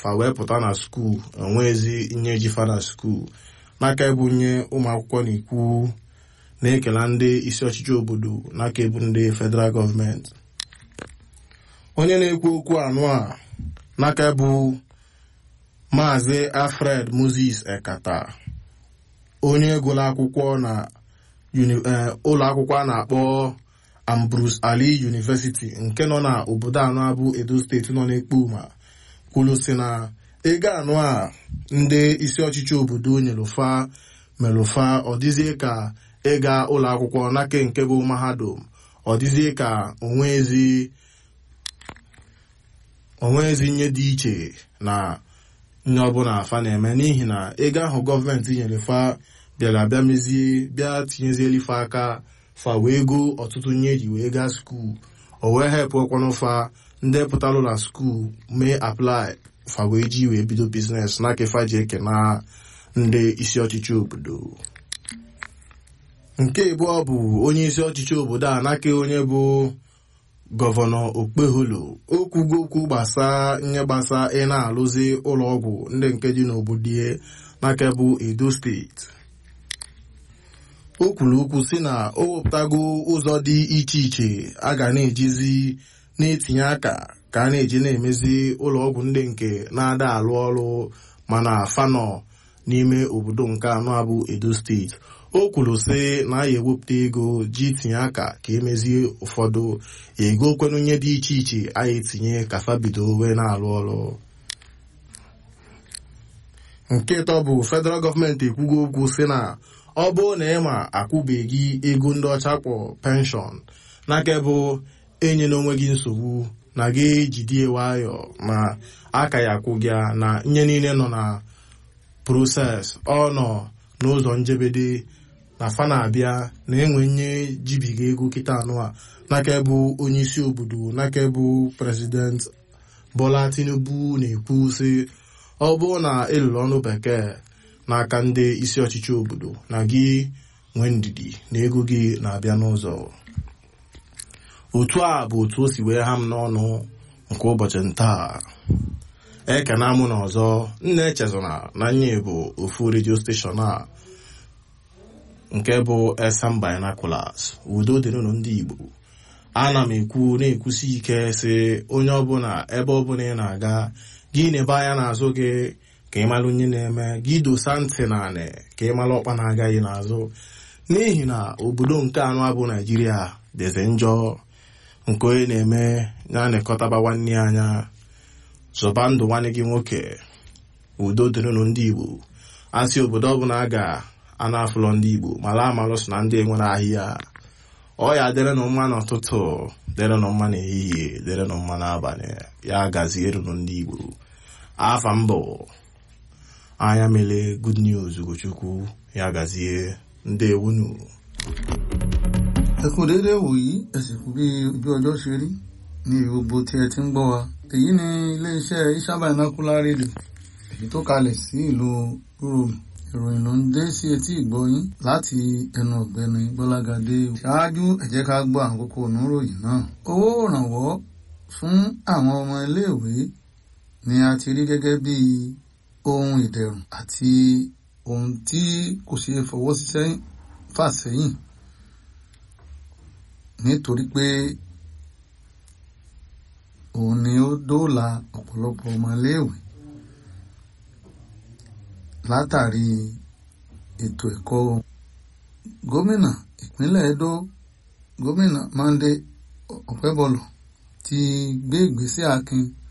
fa wee pụta na skuul enweezi nye ejifa na skuul n'aka ebunye ụmụ akwụkwọ na ikwu na-ekela ndị isi ọchịchị obodo n'aka ebu ndị federal gọọmenti onye na-ekwu okwu anụ a n'aka bụ maazị alfred moses ekata onye gụrụ akwụkwọ na ụlọ akwụkwọ a na-akpọ ambrose ali university nke nọ na obodo anọ abụ edo steeti nọ n'ekpoma kwuru si na ego anụ a ndị isi ọchịchị obodo nyelụfa melụfa ọ dịzie ka ịga ụlọ akwụkwọ n'aka nke bụ mahadum ọ dịzie ka onwezi nye dị iche na nye ọbụla afa na-eme n'ihi na ego ahụ gọọmenti nyere fa bịara bịa mezie bịa tinyezieli fa aka fa wee go ọtụtụ nye eji wee gaa skuul o wee hepụ ọkwanụ fa ndị pụtalụ na skuul mee aplai fa wee ji wee bido biznes n'aka fa ji eke na ndị isi ọchịchị obodo nke abụọ bụ onye isi ọchịchị obodo a n'aka onye bụ gọvanọ okpeholo okwugo okwu gbasa nye gbasa ị na-alụzi ụlọọgwụ ndị nke dị n'obodo ya n'aka bụ edo steeti o kwuru okwu si na o wepụtago ụzọ dị iche iche a ga na-ejizi na-etinye aka ka a na-eji na-emezi ụlọọgwụ ndị nke na-ada alụ ọrụ mana fanọ n'ime obodo nke anọ abụ edo steeti o kwuru sị na ya ewepụta ego ji tinye aka ka emezie ụfọdụ ego kwenunye dị iche iche a ya etinye ka fabido wee na-arụ ọrụ nke ịtọ bụ federal gọọmenti ekwugo okwu sị na ọ bụrụ na ịma akwụbeghị ego ndị ọcha kpọ penshọn n'aka bụ enye n'onwe gị nsogbu na gị ejidie nwayọ ma aka ya akwụ gị na nye niile nọ na proses ọ nọ n'ụzọ njebede na fa na-abịa na enwe nye jibiga ego kịta anụ a n'aka bụ onye isi obodo n'aka bụ prezident bola tinubu na-ekwu sị ọ bụrụ na ịlụrụ ọnụ bekee n'aka ndị isi ọchịchị obodo na gị nwee ndidi na ego gị na-abịa n'ụzọ otu a bụ otu o si wee ha m n'ọnụ nke ụbọchị ntaa ekena mụ na ọzọ nna echezona na nye bụ ofu redio steshọn a nke bụ esam binaculars udo dịrịnụ ndị igbo ana m ekwu na-ekwusi ike sị onye ọbụla ebe ọbụla ị na-aga gị na-ebe anya n'azụ gị ka ịmalụ onye na-eme gị dosa ntị na anị ka ịmalụ ọkpa na-agaghị n'azụ n'ihi na obodo nke anụ abụ naijiria dịzi njọ nke onye na-eme na-anịkọtaba nwanne ya anya zọba ndụ nwanne gị nwoke udo dịrịnụ ndị igbo asị obodo ọbụla a ga-ana afụlọ ndị igbo mara amalụ so na ndị nwere ahịa ọya dịrịnụ mma n'ụtụtụ dịrịnụ mma n'ehihie dịrịnụ mma n'abalị ya gazierunụ ndị igbo afa mbụ anya mele good news ugochukwu ya gazie ndewunu. ẹ kú déédéé wòyí ẹ sì kú bí ojú ọjọ́ ṣe rí ní gbogbo tí ẹ ti ń gbọ́ wa èyí ni iléeṣẹ́ Isha Binocular Radio èyí tó kalẹ̀ sí ìlú Rome ìròyìn ló ń dé sí etí ìgbọ́yín láti ẹnu ọ̀gbẹ́ni Gbọ́lágadé ṣáájú ẹ jẹ́ ká gbọ́ àwọn kókó oníròyìn náà owó ìrànwọ́ fún àwọn ọmọ iléèwé ni a ti rí gẹ́gẹ́ bí ohun ìdẹ̀rùn àti ohun tí kò ṣeé fọwọ́ fà sẹ́yìn nítorí pé òun ni ó dóòlà ọ̀pọ̀lọpọ̀ ọmọléèwé látàrí ètò ẹ̀kọ́ gómìnà ìpínlẹ̀ Edo gómìnà Monday Ọ̀pẹ́bọlọ̀ ti gbé ìgbésẹ̀ akin